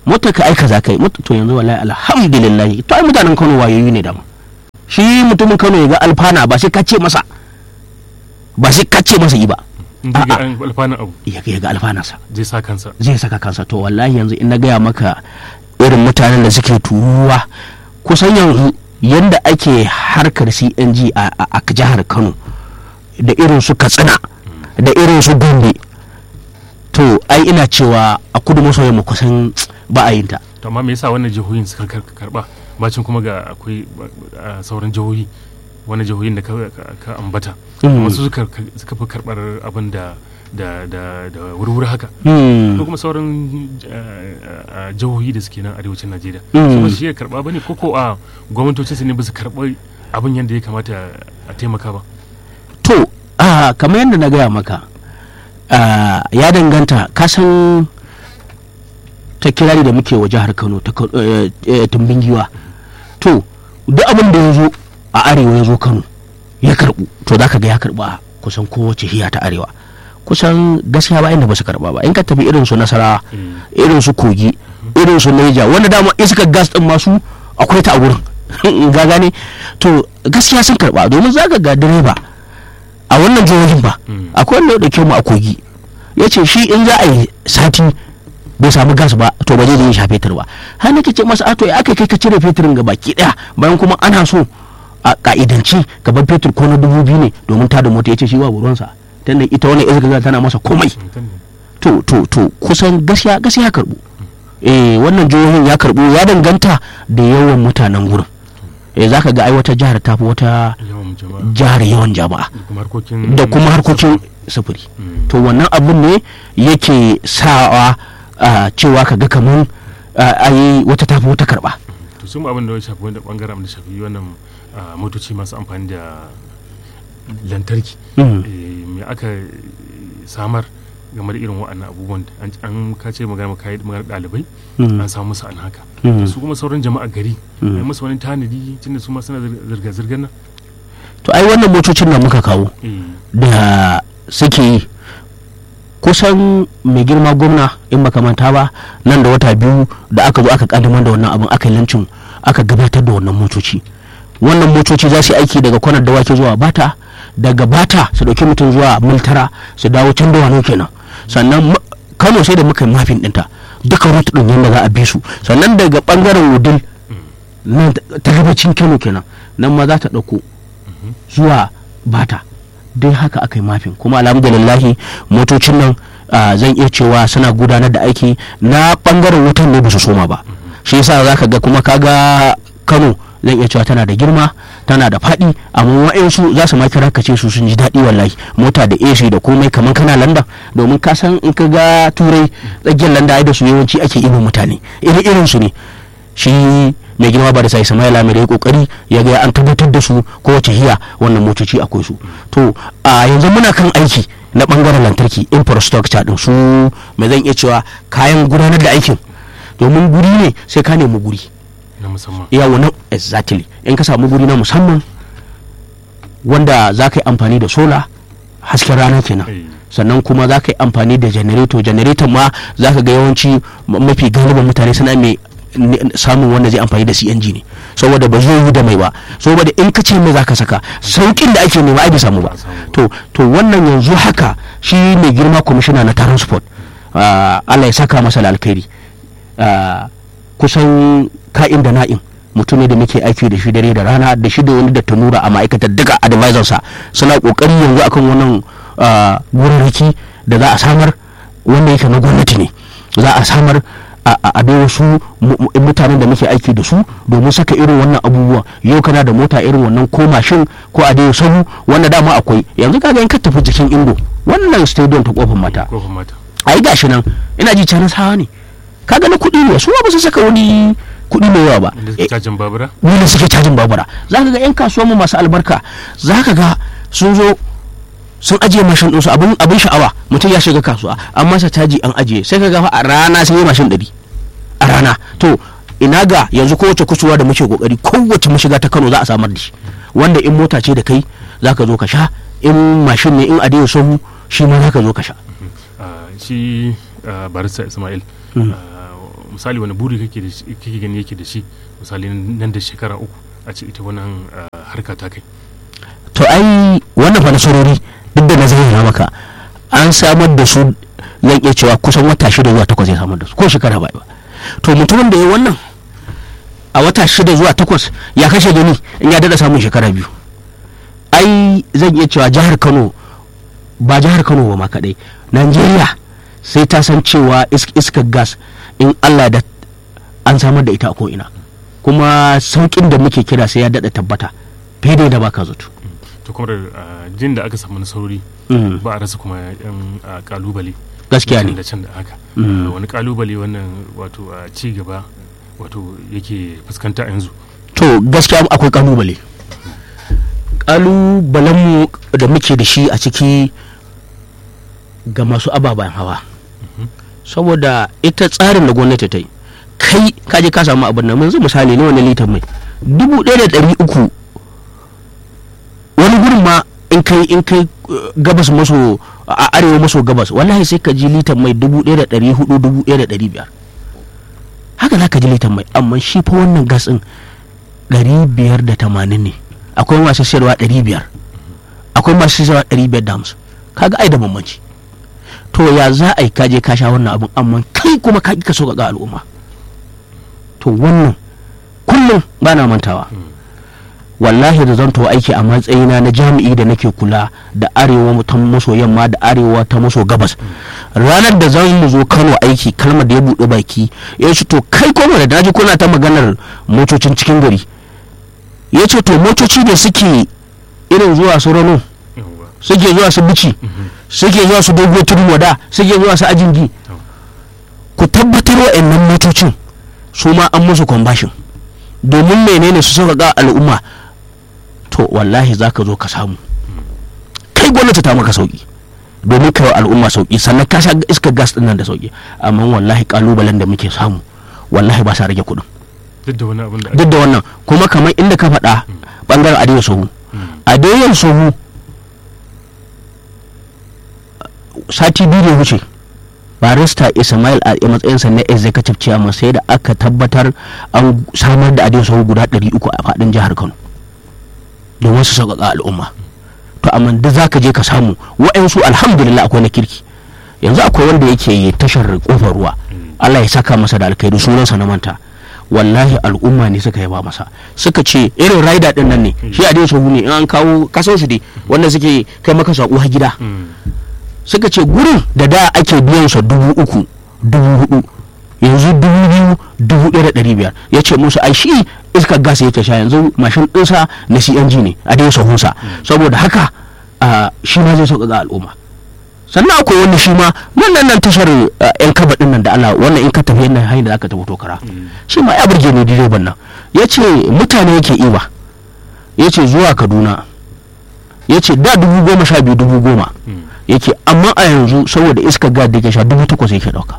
motar ka aika za ka yi to yanzu wallahi alhamdulillah to ai mutanen Kano wayoyi ne dama shi mutumin Kano ya ga alfana ba sai ka ce masa ba sai ka ce masa yi ba in ga alfanan abu ya ga alfanarsa zai sa kansa zai saka kansa to wallahi yanzu in na gaya maka irin mutanen da suke turuwa kusan yanzu yanda ake harkar cng a jihar kano da irin su katsina da irin su gombe to ai ina cewa a kudu maso yamma kusan ba a yin ta to amma me yasa wannan jihohin suka karba bacin kuma ga akwai sauran jihohi wani jihohin da ka ambata wasu suka fi karbar abin da da da da wurwuri haka ko kuma sauran jihohi da suke nan arewacin najeriya su ba shi ya karba bane ko ko a gwamnatocin su ne ba su karɓi abin yadda ya kamata a taimaka ba to kamar yadda na gaya maka ya danganta kasan ta kirari da muke wa jihar kano ta tumbin giwa to duk abin da ya zo a arewa ya zo kano ya karbu to za ka ga ya karba kusan kowace hiya ta arewa kusan gaskiya ba inda ba su karba ba in ka tafi irin su nasara irin su kogi irin su naija wanda dama iskar gas din masu akwai ta a gurin ga gane to gaskiya sun karba domin za ka ga direba a wannan jihohin ba akwai wanda ya dauke mu a kogi ya ce shi in za a yi sati bai samu gas ba to ba zai je sha fetur ba har nake ce masa ato ya aka kai ka cire fetirin ga baki daya bayan kuma ana so a ka'idanci gaban fetur ko na dubu biyu ne domin ta da mota ya ce shi ba ruwansa tunda ita wani iska tana masa komai to to to kusan gaskiya gaskiya ya karbu eh wannan jihohin ya karbu ya danganta da yawan mutanen gurin eh zaka ga ai wata jihar ta fi wata jihar yawan jama'a da kuma harkokin sufuri to wannan abun ne yake sawa cewa ka ga kamar ayi wata tafi wata karba to sun abin da ya shafi wanda bangaren da shafi wannan motoci masu amfani da lantarki me aka samar game da irin waɗannan abubuwan an kace magana magana ɗalibai an samu musu an haka su kuma sauran jama'a gari ai musu wani tanadi tunda su ma suna zirga-zirgar nan to ai wannan motocin da muka kawo da suke yi kusan mai girma gwamna in makamanta ba nan da wata biyu da aka zo aka kaddamar da wannan abin aka yi lancin aka gabatar da wannan motoci wannan motoci za su yi aiki daga kwanar dawaki zuwa bata daga bata su dauki mutum zuwa miltara su dawo can da kenan sannan kano sai da muka yi mafin dinta duka route din yadda za a bi su sannan daga bangaren wudil nan ta gabacin kano kenan nan ma za ta dauko zuwa bata dai haka aka yi mafin kuma alhamdulillahi motocin nan zan iya cewa suna gudanar da aiki na bangaren wutan ne ba su soma ba shi yasa za ka ga kuma kaga kano zan iya cewa tana da girma tana da faɗi amma wa'insu za su ma kira ka ce su sun ji daɗi wallahi mota da AC da komai kamar kana landa domin ka san in ka ga turai tsakiyar landa ai da su yawanci ake ibin mutane irin irin su ne shi mai girma ba da sai Ismaila mai da kokari ya ga an tabbatar da su kowace hiya wannan motoci akwai su to a yanzu muna kan aiki na bangaren lantarki infrastructure din su mai zan iya cewa kayan gudanar da aikin domin guri ne sai ka nemi guri na musamman yawo na exactly in ka samu guri na musamman wanda za ka yi amfani da sola hasken rana kenan sannan kuma za ka yi amfani da janareto janareton ma za ka ga yawanci mafi galiban mutane suna mai samun wanda zai amfani da cng ne saboda ba zai yi da mai ba saboda in ka ce mai za ka saka saukin da ake nema ai bai samu ba to to wannan yanzu haka shi mai girma kwamishina na transport Allah ya saka masa da alkhairi kusan ka'in da na'in mutum ne da muke aiki da shi dare da rana da shi da wani da tanura a ma'aikatar duka advisor sa suna kokari yanzu akan wannan wurarraki da za a samar wanda yake na gwamnati ne za a samar a bai wasu mutanen da muke aiki da su domin saka irin wannan abubuwa yau kana da mota irin wannan ko mashin ko a dai sahu wanda dama akwai yanzu kaga in ka tafi jikin indo wannan stadium ta kofar mata ai gashi nan ina ji canan sawa ne kaga na kuɗi ne su ba su saka wani kuɗi mai yawa ba cajin babura wanda suke cajin babura za ka ga yan kasuwa mu masu albarka za ka ga sun zo sun ajiye mashin ɗinsu abin abin sha'awa mutum ya shiga kasuwa an masa caji an ajiye sai ka ga a rana sai yi mashin ɗari a rana to ina ga yanzu kowace kusurwa da muke kokari kowace mashiga ta Kano za a samar da shi wanda in mota ce da kai za ka zo ka sha in mashin ne in adiyo sahu shi ma za ka zo ka sha shi barista Ismail misali wani buri kake da shi kake gani yake da shi misali nan da shekara uku a ce ita wannan harka ta kai to ai wannan fa nasarori duk da na zayyana maka an samar da su zan iya cewa kusan wata shida zuwa takwas ya samar da su ko shekara ba ba to mutumin da ya wannan a wata shida zuwa takwas ya kashe gani in ya dada samun shekara biyu ai zan iya cewa jihar kano ba jihar kano ba ma kadai najeriya sai ta san cewa iskar gas in allah da an samar da ita a ko'ina kuma saukin da muke kira sai ya dada tabbata fiye da baka zato to kuma da jin da aka samu nasarori ba a rasa kuma yan kalubale gaskiya ne da can da haka wani kalubale wannan wato ci gaba wato yake fuskanta yanzu to gaskiya akwai kalubale kalubalenmu da muke da shi a ciki ga masu ababen hawa saboda ita tsarin da gwamnati ta yi kai kaje ka samu abin nan yanzu misali ne wani litan mai dubu ɗaya da ɗari uku wani gurin ma in kai in kai gabas maso a arewa maso gabas wallahi sai ka ji litan mai dubu ɗaya da ɗari hudu dubu ɗaya da ɗari biyar haka za ka ji litan mai amma shi fa wannan gas ɗin ɗari biyar da tamanin ne akwai masu sayarwa ɗari biyar akwai masu sayarwa ɗari biyar da hamsin kaga ai da bambanci to ya za a yi kaje ka sha wannan abin amma kai kuma ka ka so ga al'umma to wannan kullum ba na mantawa wallahi da zan to aiki a matsayina na jami'i da nake kula da arewa ta maso yamma da arewa ta maso gabas ranar da zan mu zo kano aiki kalmar da ya buɗe baki ya ce to kai koma da daji kuna ta maganar motocin cikin gari ya ce to motoci da suke irin zuwa su rano suke zuwa su bici suke zuwa su dogo tudun wada suke zuwa su ajingi ku tabbatar wa'annan motocin su ma an musu kwambashin domin menene su sauƙaƙa al'umma to wallahi za ka zo ka samu kai gwamnati ta maka sauƙi domin kai wa al'umma sauƙi sannan ka sha iskar gas ɗin nan da sauƙi amma wallahi ƙalubalen da muke samu wallahi ba sa rage kuɗin duk da wani abin da duk da wannan kuma kamar inda ka faɗa ɓangaren adewa sohu adewa sohu sati biyu da wuce barista ismail a matsayinsa na executive chairman sai da aka tabbatar an samar da adewa sohu guda 300 a faɗin jihar kano domin su sauƙaƙa al'umma to amma da za ka je ka samu wa'yansu alhamdulillah akwai na kirki yanzu akwai wanda yake tashar kofar ruwa allah ya saka masa da alkaidu sunansa na manta wallahi al'umma ne suka yaba masa suka ce irin raida din nan ne shi a su ne in an kawo kasan su dai wanda suke kai maka sako har gida suka ce gurin da da ake biyan sa dubu uku dubu hudu yanzu dubu biyu dubu ɗaya da ɗari biyar ya ce musu ai shi iskar gas yake sha yanzu mashin ɗinsa na cng ne a dai sahunsa saboda haka shi ma zai sauƙaƙa al'umma sannan akwai wani shi ma wannan nan tashar yan kaba din nan da Allah wannan in ka tafi yana hanyar da aka tafi tokara shi ma ya burge ni direban nan ya ce mutane yake iba ya ce zuwa kaduna ya ce da dubu goma sha biyu dubu goma yake amma a yanzu saboda iska gad da ke sha dubu takwas yake dauka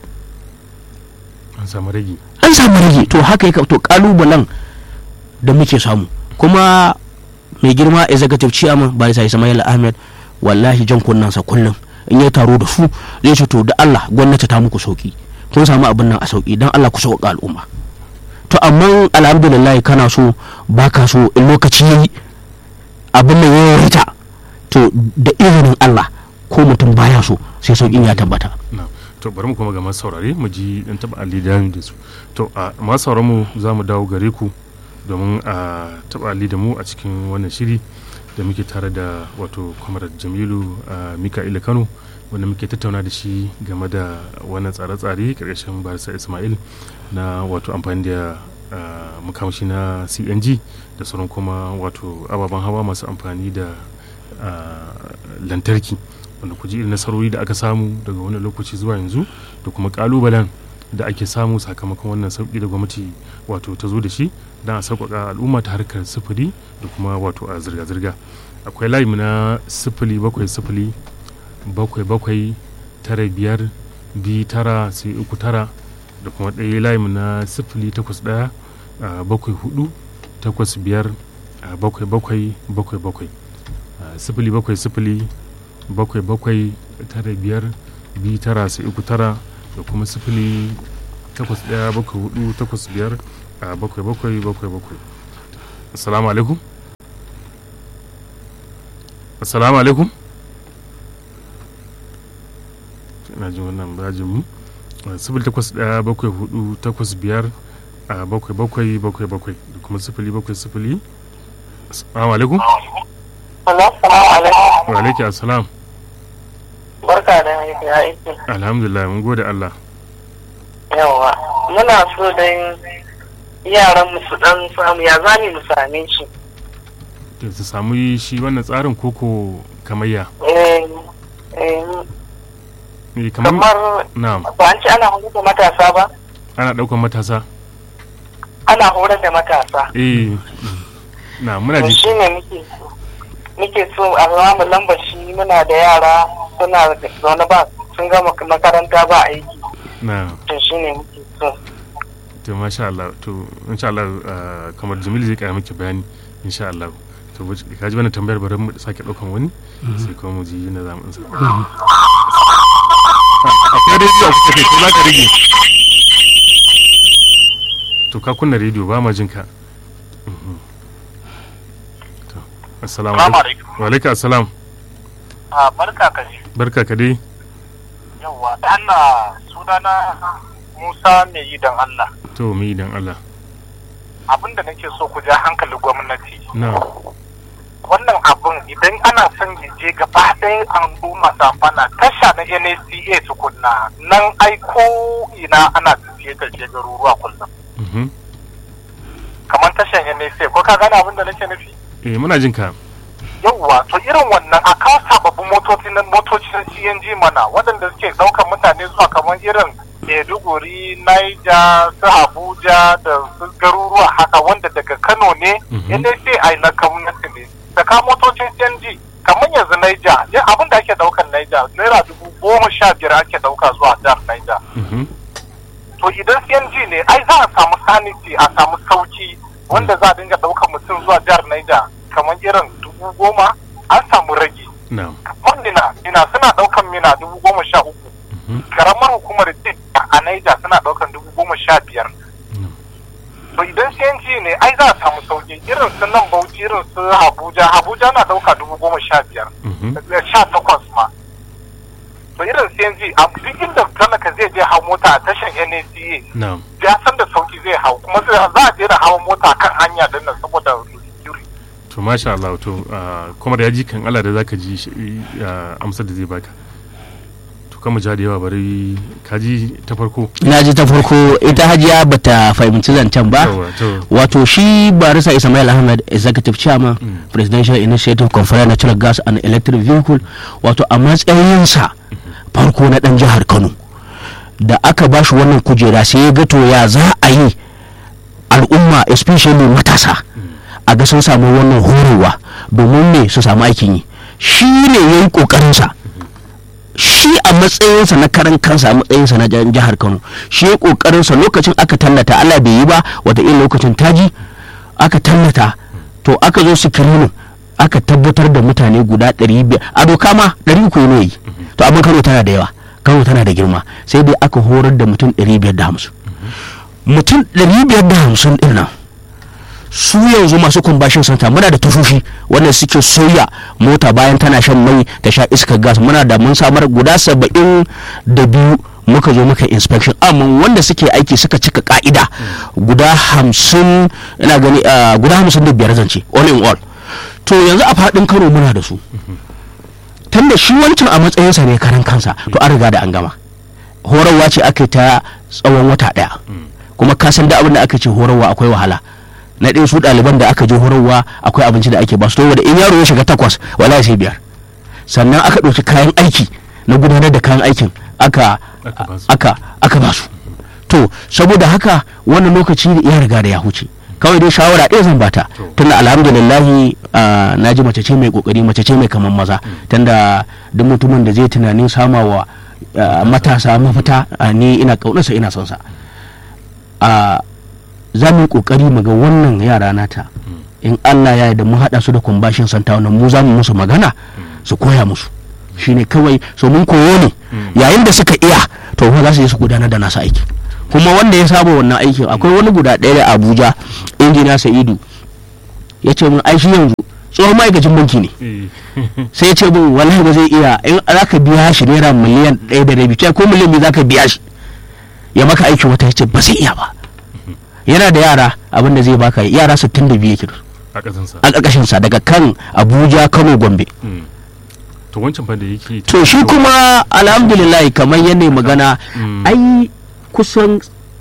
an samu rage an samu rage to haka yake to kalubalen da muke samu kuma mai girma executive chairman barisa ismail ahmed wallahi jan kunnansa kullum in ya taro da su zai ce to da Allah gwamnati ta muku sauki kun samu abin nan a sauki dan Allah ku sauka al'umma to amma alhamdulillah kana so baka so in lokaci yayi abin nan ya rita to da izinin Allah ko mutum baya so sai saukin ya tabbata to bari mu kuma ga masu saurare mu ji dan taba alidani da su to a masu sauraron mu za mu dawo gare ku domin a taba ali da mu a cikin wannan shiri da muke tare da wato kwamarar jamilu a mika'ila kano wanda muke tattauna da shi game da wannan tsare-tsare karkashin barisa ismail na wato amfani da makamashi na cng da sauran kuma wato ababen hawa masu amfani da lantarki wanda ku ji irin nasarori da aka samu daga wani lokaci zuwa yanzu da kuma kalubalen da ake samu sakamakon wannan sauki da gwamnati wato ta zo da shi don a sauƙaƙa al'umma ta harkar sufuri da kuma wato a zirga-zirga akwai layi na sifili bakwai sifili bakwai bakwai tara biyar biyu tara sai uku tara da kuma ɗaya layi na sifili takwas ɗaya bakwai hudu takwas biyar bakwai bakwai bakwai bakwai sifili bakwai sifili bakwai bakwai tara biyar biyu tara sai uku tara da kuma sifili takwas ɗaya bakwai hudu takwas biyar a bakwai bakwai bakwai bakwai assalamu alaikum assalamu alaikum ina jin wannan bajin mu sifili takwas ɗaya bakwai hudu takwas biyar a bakwai bakwai bakwai bakwai da kuma sifili bakwai sifili assalamu alaikum Assalamu alaikum. wa alaikum assalam Barka da ya aiki. alhamdulillah mun gode Allah Yawa. Muna so dan yaran mu su dan samu ya zani mu same shi. da su samu shi wannan tsarin koko kamayya Eh eh Eh, kamar kamar na'am ba an ce ana horar da matasa ba? ana ɗaukar matasa Ana horar da matasa. eh na muna To ji shi ne muke muke so a ba mu lambar shi muna da yara suna zaune ba sun gama makaranta ba aiki. na To shi ne muke so. to masha Allah to insha Allah ah, kamar Jamil zai kara miki bayani insha Allah to wuce- ka ji wannan tambayar bari mu sake ɗaukan wani sai kuma mu ji na zamu ansa akwai rediyo a kusa kai ko za ka rage to ka kunna rediyo ba ma jin ka Mhm. to assalamu Salamu alaikum wa alaikum assalam a barka ka ji barka ka dai yawwa da Allah sunana Musa mai yi don Allah to mu idan Allah abinda nake so ku ja hankali gwamnati na wannan abin idan ana son ya je gaba ɗaya an duma safana tasha na NACA tukunna nan ai ko ina ana tafiye tafiye garuruwa kullum mhm kamar tashan NACA ko ka gane abin da nake nufi eh muna jin ka yawwa to irin wannan a kawo sababbin motoci na motocin CNG mana waɗanda suke ɗaukar mutane zuwa kamar irin Maiduguri, Niger, su Abuja da su garuruwa haka wanda daga Kano ne, Mhm. yadda sai a na gwamnati ne. Saka motocin CNG kamar yanzu Niger, ya abin da ake ɗaukar Niger, naira dubu goma sha biyar ake ɗauka zuwa jihar Niger. mhm To idan CNG ne, ai za a samu sanity, a samu sauki wanda za a dinga ɗaukar mutum zuwa jihar Niger kamar irin dubu goma an samu rage. na Mina, mina suna ɗaukan mina dubu goma sha uku. mhm Karamar hukumar Tit a Niger suna ɗaukan dubu goma sha biyar. Mm. To idan CNG ne, ai za a samu sauki irin su nan Bauchi irin su Abuja, Abuja na ɗauka dubu goma sha biyar. mhm da sha takwas ma. To irin CNG, a duk inda talaka zai je hau mota a tashan NACA, na ya san da sauki zai hau kuma sai za a je da hawan mota kan hanya din nan saboda security. to masha Allah to ah, kuma da ya ji kan Allah da zaka ji shi, ah, amsar da zai baka to kama ja da yawa bari ka ji ta farko na ji ta farko ita hajiya bata fahimci zancen ba Yawa, to wato shi barisa ismail ahmed executive chairman Mm. presidential initiative conference natural gas and electric vehicle wato a matsayinsa farko na dan jihar kano da aka ba shi wannan kujera sai ya ga to ya za a yi al'umma especially matasa a ga sun samu wannan horowa domin me su samu aikin yi shi ne ya yi ƙoƙarinsa shi a matsayinsa na karan kansa a matsayinsa na jan- jihar kano shi ya ƙoƙarinsa lokacin aka tallata allah bai yi ba wataƙila lokacin taji aka tallata to aka zo sikirinin aka tabbatar da mutane guda 500 a doka ma 300 ne yi to abin kano tana da yawa kano tana da girma sai dai aka horar da mutum 550 mutum 550 din nan su yanzu masu kumbashin santa muna da tashoshi wanda suke soya mota bayan tana shan mai ta sha iskar gas muna da mun samar guda saba'in da biyu muka zo muka inspection amma wanda suke aiki suka cika ka'ida guda hamsin ina gani ah, guda hamsin da biyar zance all in all to yanzu a faɗin kano muna da su tunda shi wancan a matsayinsa ne karan kansa to an riga da an gama horarwa ce aka yi ta tsawon wata ɗaya kuma ka san da abin da aka ce horarwa akwai wahala na ɗaya su ɗaliban da aka je horarwa akwai abinci da ake ba su da in yaro ya shiga takwas wala sai biyar sannan aka ɗauki kayan aiki na gudanar da kayan aikin aka Aka ba su. aka aka ba su to saboda haka wannan lokaci ya riga da ya huce kawai dai shawara ɗaya zan bata To. tunda alhamdulillahi ah, na ji mace ce mai kokari mace ce mai kaman maza tunda duk mutumin da zai tunanin samawa ah, matasa mafita ah, ni ina kaunarsa ina son sa a za mu yi kokari mu ga wannan yara nata in Allah ya yarda mu haɗa su da kumbashin santa wannan mu za mu musu magana su koya musu shine kawai so mun koyo ne yayin da suka iya to fa za su je su gudanar da nasu aiki kuma wanda ya saba wannan aikin akwai wani guda ɗaya da abuja injina sa'idu ya ce mun ai shi yanzu tsohon ma'aikacin banki ne Eh, sai ya ce mun wallahi ba zai iya in za ka biya shi naira miliyan ɗaya da rabi ce ko miliyan biyu za ka biya shi ya maka aikin wata ya ce ba zai iya ba yana da yara abin da zai baka yara sittin da biyu yake da su a ƙasansa a ƙarƙashinsa daga kan abuja kano gombe Mm. to wancan fa da yake to shi kuma alhamdulillah kamar yadda magana Mm. ai kusan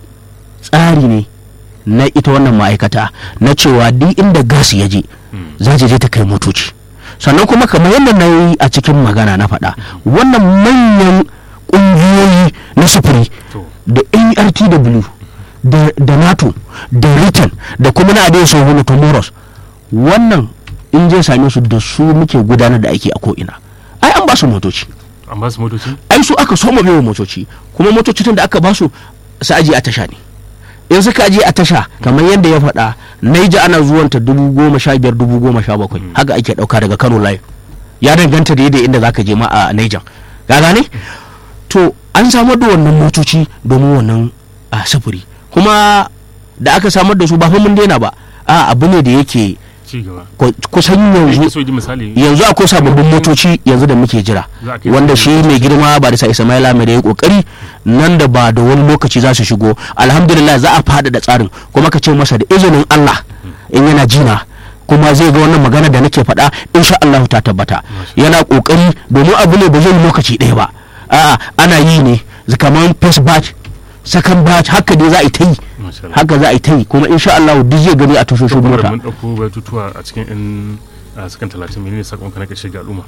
tsari ne na ita wannan ma'aikata na cewa duk inda gas ya je Mm. za ta je ta kai motoci sannan kuma kamar yadda na yi a cikin magana na faɗa wannan manyan ƙungiyoyi na sufuri to da nrtw da, da nato da britain da kuma na adai sau wani tomoros wannan in je same su da su muke gudanar da aiki a ko'ina ai an ba su motoci an ba su motoci ai su aka soma biyo motoci kuma motoci tun da aka ba su su aje a tasha ne in suka aje a tasha kamar yadda ya faɗa naija ana zuwanta dubu goma sha biyar dubu goma sha bakwai haka ake ɗauka daga kano line ya danganta da yadda inda zaka je ma a naija ga gane to an samar da wannan motoci domin wannan a sufuri kuma da aka samar da su ba fa mun daina ba a abu ne da yake ci gaba ku- kusan yake yanzu so ji misali yanzu akwai sababbin motoci yanzu da muke jira Za a kai wanda su shi mai girma ba da sa ismaila mai da ya kokari nan da ba da wani lokaci za su shigo alhamdulillah za a faɗaɗa tsarin kuma ka ce masa da izinin allah in yana jina kuma zai ga wannan magana da nake faɗa insha Allah ta tabbata yana kokari domin abu ne ba zai yi lokaci ɗaya ba a'a ana yi ne kamar first batch second batch haka dai za a yi ta yi Masha Allah. haka za a yi ta yi kuma insha Allah duk zai gani a tashoshin kuma mota da mun ɗauko batutuwa a cikin yan a sakan talatin menene sakon ka na ƙarshe ga al'umma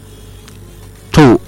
to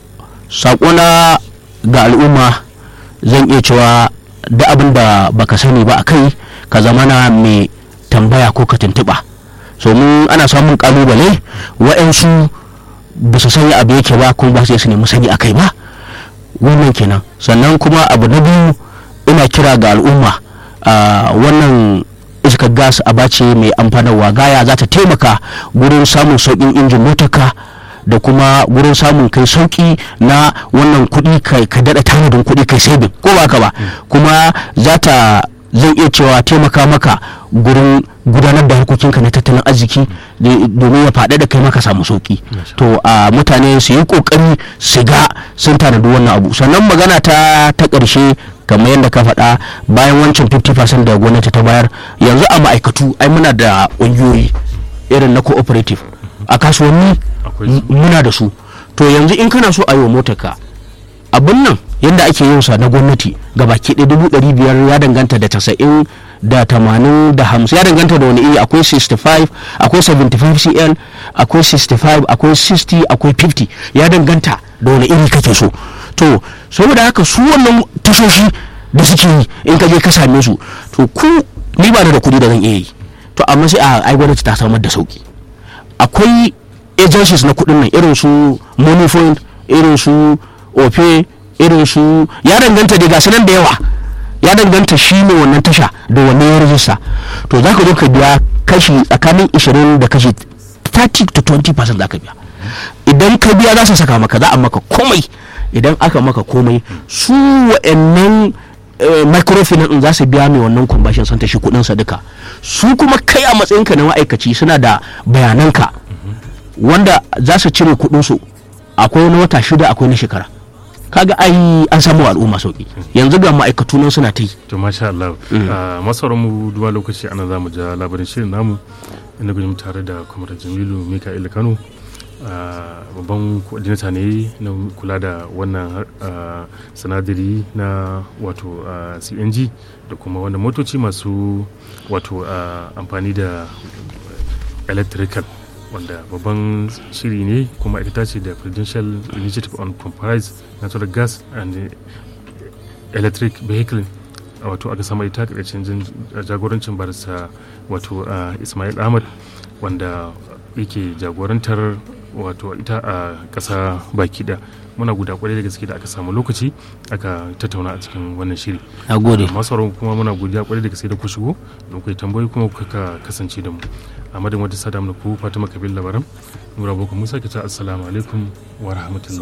saƙona ga al'umma zan iya cewa da abin da baka sani ba a kai ka zamana mai tambaya ko ka tuntuɓa so mun ana samun ƙalubale wa'yansu ba su sanya abu yake ba kuma ba su iya su nemi sani a kai ba wannan kenan sannan kuma abu na biyu ina kira ga al'umma a wannan iskar gas a bace mai amfanarwa gaya za ta taimaka gurin samun sauƙin injin motarka da kuma gurin samun kai sauƙi na wannan kuɗi kai ka daɗa tanadin kuɗi kai saving ko ba ka ba kuma za ta zan iya cewa taimaka maka gurin gudanar da harkokinka na tattalin arziki da- domin ya faɗa da kai maka samu sauƙi to a mutane su yi ƙoƙari su ga sun tanadi wannan abu sannan magana ta ta ƙarshe kamar yadda ka faɗa bayan wancan 50% da gwamnati ta bayar yanzu a ma'aikatu ai muna da ƙungiyoyi irin na cooperative a kasuwanni akwai m- su muna da su to yanzu in kana so a yi wa motarka abin nan yadda ake yin sa na gwamnati ga baki ɗaya dubu ɗari biyar ya danganta da tasa'in da tamanin da hamsin ya danganta da wani iri akwai 65 akwai 75 cl akwai 65 akwai 60 akwai 50 ya danganta da wani iri kake so to saboda haka su wannan tashoshi da suke yi in ka je ka same su to ku ni ba ni da kuɗi da zan iya yi to amma sai a ai gwamnati ta samar da sauki akwai agencies na kudin nan irin su moneypoint irin su ofe irin su ya danganta da gasu nan da yawa ya danganta shi ne wannan tasha da wannan ya rajista to za ka zo ka biya kashi tsakanin 20 da kashi 30 to 20 percent za ka biya idan ka biya za su saka maka za a maka komai idan aka maka komai su wa'annan eh, microfinance din za su biya mai wannan conversion center shi kudin sa duka su kuma kai a matsayinka na ma'aikaci suna da bayananka wanda za su cire kudin su akwai na wata shida akwai na shekara kaga ai an samu wa al'umma sauki yanzu ga ma'aikatu nan suna ta yi to masha Allah a masarar mu duwa lokaci ana za mu ja labarin shirin namu inda gudun tare da kwamar jamilu mika'il kano a babban coordinator ne na kula da wannan ah, sinadari na wato ah, cng da kuma wanda motoci masu wato ah, amfani da electrical wanda babban shiri ne kuma ita ce da presidential initiative on compromise natural gas and electric vehicle wato aka sama ita ƙarshen jagorancin barista wato ah, ismail ahmad wanda yake jagorantar wato ita a ƙasa baki da muna guda kwarai da gaske da aka samu lokaci aka tattauna a cikin wannan shiri a gode masu sauraro kuma muna godiya kwarai da gaske da ku shigo don kai tambayoyi kuma kuka kasance da mu a madadin wata sada mu ku fatima kabil labaran nura boko musa kita assalamu alaikum wa rahmatullah